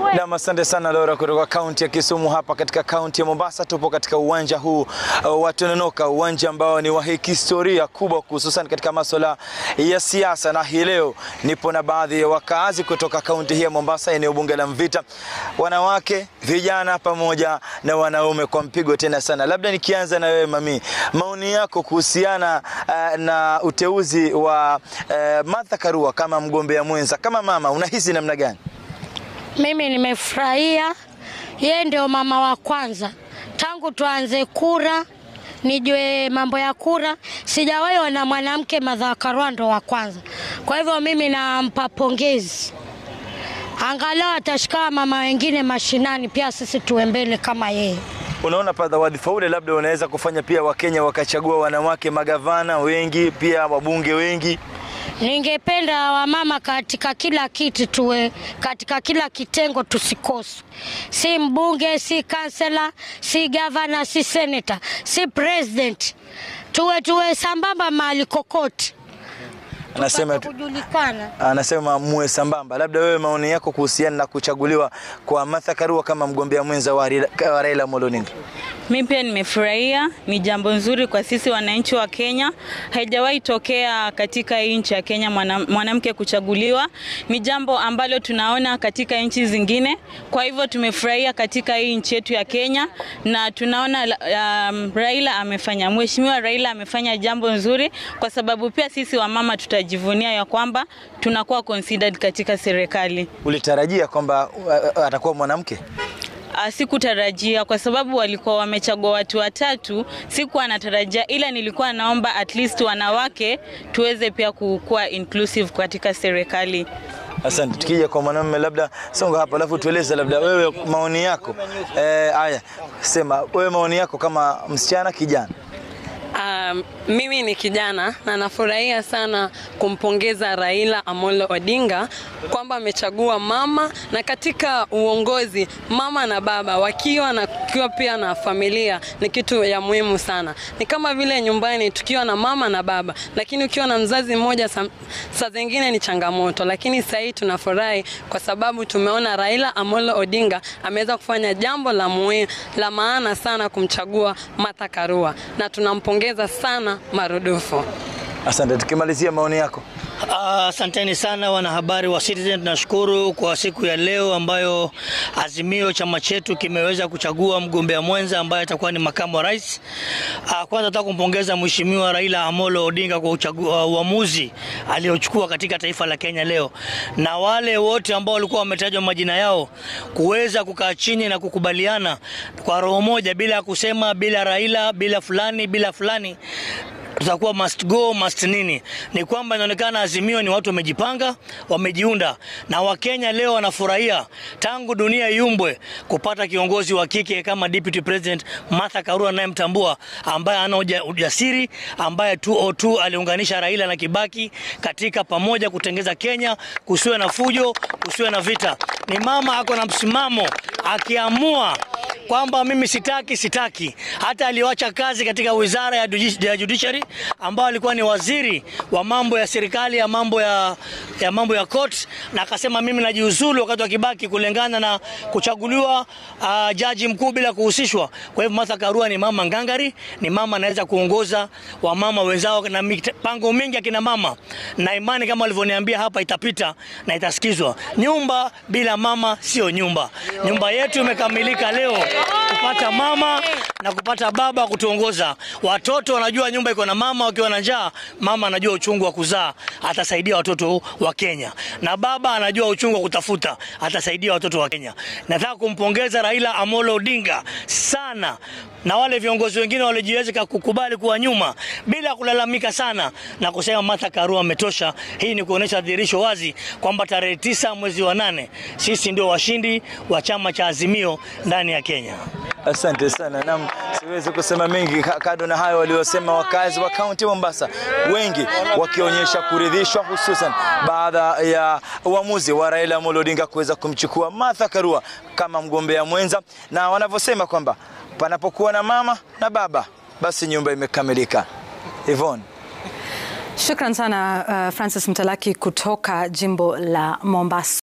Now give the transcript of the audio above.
Nam, asante sana Laura kutoka kaunti ya Kisumu. Hapa katika kaunti ya Mombasa tupo katika uwanja huu uh, wa Tononoka, uwanja ambao ni wa historia kubwa, hususan katika masuala ya siasa, na hii leo nipo na baadhi ya wakaazi kutoka kaunti hii ya Mombasa, eneo bunge la Mvita, wanawake, vijana pamoja na wanaume kwa mpigo tena sana. Labda nikianza na wewe Mami, maoni yako kuhusiana uh, na uteuzi wa uh, Martha Karua kama mgombea mwenza, kama mama, unahisi namna gani? Mimi nimefurahia, yeye ndio mama wa kwanza tangu tuanze kura, nijue mambo ya kura, sijawahi ona mwanamke Martha Karua ndo wa kwanza. Kwa hivyo mimi nampa pongezi, angalau atashika mama wengine mashinani, pia sisi tuwe mbele kama yeye. Unaona padha wadhifa ule labda unaweza kufanya pia Wakenya wakachagua wanawake magavana wengi, pia wabunge wengi. Ningependa wamama katika kila kiti tuwe katika kila kitengo tusikose, si mbunge, si kansela, si gavana, si seneta, si president, tuwe tuwe sambamba mahali kokote Anasema tupate kujulikana. anasema muwe sambamba. Labda wewe maoni yako kuhusiana na kuchaguliwa kwa Martha Karua kama mgombea mwenza wa Raila- wa Raila Amolo Odinga? Mi pia nimefurahia, ni jambo nzuri kwa sisi wananchi wa Kenya. Haijawahi tokea katika hii nchi ya Kenya mwana- mwanamke kuchaguliwa, ni jambo ambalo tunaona katika nchi zingine. Kwa hivyo tumefurahia katika hii nchi yetu ya Kenya, na tunaona um, Raila amefanya, mheshimiwa Raila amefanya jambo nzuri, kwa sababu pia sisi wamama tutajivunia ya kwamba tunakuwa considered katika serikali. Ulitarajia kwamba uh, uh, atakuwa mwanamke? Ah, Sikutarajia kwa sababu walikuwa wamechagua watu watatu, sikuwa natarajia, ila nilikuwa naomba at least wanawake tuweze pia kukuwa inclusive katika serikali. Asante. Tukija kwa mwanamume, labda songa hapa, alafu tueleze labda wewe maoni yako. Eh, haya, sema wewe maoni yako kama msichana kijana. Um, mimi ni kijana na nafurahia sana kumpongeza Raila Amolo Odinga kwamba amechagua mama, na katika uongozi mama na baba wakiwa na kukiwa pia na familia ni kitu ya muhimu sana. Ni kama vile nyumbani tukiwa na mama na baba, lakini ukiwa na mzazi mmoja sa- saa zingine ni changamoto, lakini sasa hii tunafurahi kwa sababu tumeona Raila Amolo Odinga ameweza kufanya jambo la muhimu la maana sana kumchagua Martha Karua na tunampongeza sana marudufu. Asante. Tukimalizia maoni yako. Ah, Asanteni sana wanahabari wa Citizen, tunashukuru kwa siku ya leo ambayo Azimio chama chetu kimeweza kuchagua mgombea mwenza ambaye atakuwa ni makamu wa rais. Ah, Kwanza nataka kumpongeza Mheshimiwa Raila Amolo Odinga kwa uchagu- ah, uamuzi aliochukua katika taifa la Kenya leo, na wale wote ambao walikuwa wametajwa majina yao kuweza kukaa chini na kukubaliana kwa roho moja, bila ya kusema bila Raila, bila fulani, bila fulani tutakuwa must go must nini, ni kwamba inaonekana Azimio ni watu wamejipanga, wamejiunda, na Wakenya leo wanafurahia tangu dunia iumbwe kupata kiongozi wa kike kama Deputy President Martha Karua anayemtambua, ambaye ana uja- ujasiri, ambaye 202 aliunganisha Raila na Kibaki katika pamoja kutengeza Kenya, kusiwe na fujo, kusiwe na vita. Ni mama ako na msimamo, akiamua kwamba mimi sitaki sitaki. Hata aliwacha kazi katika wizara ya judi- ya judiciary ambao alikuwa ni waziri wa mambo ya serikali ya mambo ya, ya mambo ya court, na akasema mimi najiuzulu wakati wa Kibaki kulingana na kuchaguliwa uh, jaji mkuu bila kuhusishwa. Kwa hivyo Martha Karua ni mama ngangari, ni mama anaweza kuongoza wamama wenzao na mipango mingi ya kina mama, na imani kama walivyoniambia hapa itapita na itasikizwa. Nyumba bila mama sio nyumba. Nyumba yetu imekamilika leo kupata mama na kupata baba kutuongoza. Watoto wanajua nyumba iko na mama, wakiwa na njaa, mama anajua uchungu wa kuzaa, atasaidia watoto wa Kenya, na baba anajua uchungu wa kutafuta, atasaidia watoto wa Kenya. Nataka kumpongeza Raila Amolo Odinga sana na wale viongozi wengine waliojiweza kukubali kuwa nyuma bila kulalamika sana na kusema Martha Karua ametosha. Hii ni kuonyesha dhihirisho wazi kwamba tarehe tisa mwezi wa nane sisi ndio washindi wa chama cha Azimio ndani ya Kenya. Asante sana. Naam, siwezi kusema mengi ka- kado na hayo waliosema wakazi wa kaunti ya Mombasa, wengi wakionyesha kuridhishwa, hususan baada ya uamuzi wa Raila Amolo Odinga kuweza kumchukua Martha Karua kama mgombea mwenza, na wanavyosema kwamba panapokuwa na mama na baba, basi nyumba imekamilika. Yvonne. Shukran sana uh, Francis Mtalaki kutoka jimbo la Mombasa.